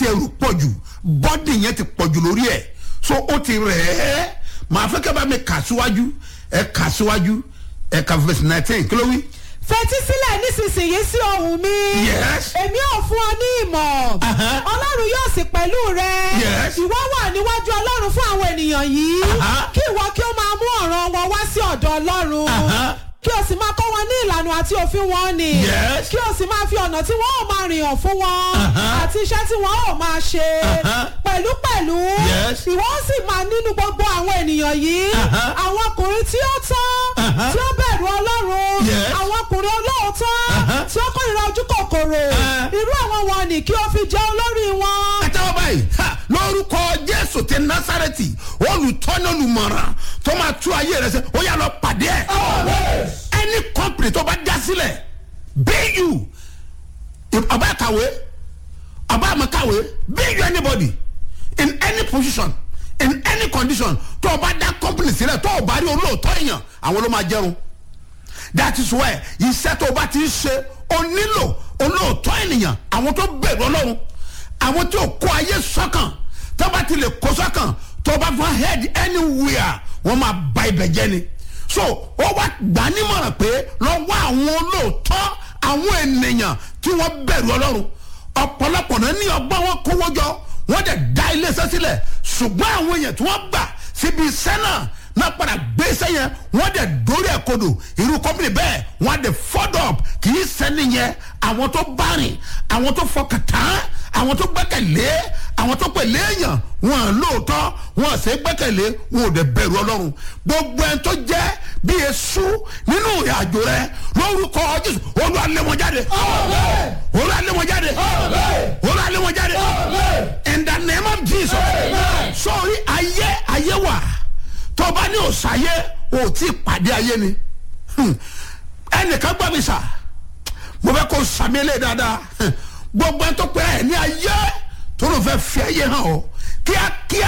ẹrù pọ̀ jù bọ́dì yẹn ti pọ̀ jù lórí ẹ̀ so ó ti rẹ̀ ẹ́ màá fẹ́ kẹ́ bá mi kà síwájú ẹ kà síwájú ẹ kà verse nineteen kí ló wí. fetí sílẹ̀ nísinsìnyí sí ohùn mi. Yes. èmi ò fún ọ ní ìmọ̀. Aha. ọlọ́run yóò sì pẹ̀lú rẹ. Yes. ìwọ wà níwájú ọlọ́run fún àwọn ènìyàn yìí. Aha. kí ìwọ kí ó máa mú ọ̀ràn wọn wá sí ọ̀dọ̀ ọlọ́run. Aha. kí o sì máa kọ́ wọn ní ìlànà àti òfin wọn ni. Yes. kí o sì máa fi ọ̀nà tí wọ́n ò máa rìn hàn fún wọn. Aha. àti iṣẹ́ tí wọ́n ò máa ṣe. Aha. pẹ̀lúpẹ̀lú. Yes. ìwọ ó sì máa nínú gbogbo àwọn ènìyàn yìí. Aha. àwọn ọkùnrin tí ó tán. Aha. tí ó bẹ̀rù ọlọ́run. Yes. àwọn ọkùnrin olóòótọ́. Aha. tí ó kórìíra ojú kòkòrò. Ah. irú àwọn wọn ni kí o fi jẹ́ olórí wọn. ẹ tẹ́wọ́ báyìí ha, lórúkọ jésù ti násàrẹ́tì olùtọ́ni olùmọ̀ràn tó máa tú ayé rẹ sẹ́ ó yà lọ pàdé ẹ̀ ẹni kọ́mpìnì tó bá dá sílẹ̀ bu ọba kàwé ọba àmọ́ kàwé bu anybody in any position in any condition tó o bá dá kọ́mpìnì sílẹ̀ tó o bá rí olóòótọ́ èèyàn àwọn ló máa jẹun that is why iṣẹ́ tó o bá ti ń ṣe o nílò olóòótọ́ ènìyàn àwọn tó bẹ̀rù ọlọ́run àwọn tí o kó ayé sọ́kàn tó bá ti lè kó sọ́kàn tó bá fún head anywhere wọ́n máa ba ibẹ̀ jẹ́ ni so ó wá gbà nímọ̀ràn pé lọ́wọ́ àwọn olóòótọ́ àwọn ènìyàn tí wọ́n bẹ̀rù ọlọ́run ọ̀pọ̀lọpọ̀ náà ní ọgbọ́n wọn kówó jọ wọ́n dẹ̀ dá iléeṣẹ́ sílẹ̀ ṣùgbọ́n àwọn èèyàn tí wọ́n gbà síbi iṣẹ́ náà náà padà gbé iṣẹ́ yẹn wọ́n dẹ̀ dórí ẹ̀ kodò irú kọ́mpìnì bẹ́ẹ̀ wọ́n á dẹ̀ fọ́dọ̀ kì í sẹ́ni yẹn àwọn tó bá rìn àwọn tó fọkàn tán àwọn tó gbẹ́kẹ̀lé àwọn tó pèlè èèyàn wọn à lóòótọ́ wọn à sẹ́ gbẹ́kẹ̀lé wọn ò dẹ̀ bẹ̀rù ọlọ́run gbogbo ẹni tó jẹ́ bí esu nínú ìrìn àjò rẹ lórúkọ jésù olúwa lé wọn jáde olúwa lé wọn jáde olúwa lé wọn jáde in the name of jesus sọrí ayé ayé wà tó bá ní òsàyé ò tí ì pàdé ayé ni Hmm. ẹnìkan gbọ́ mi sà mo fẹ́ kó sàmì lé dáadáa gbogbo ẹni tó pẹ́ ẹ̀ ní ayé tó ló fẹ́ fi ayé hàn ọ́ kíákíá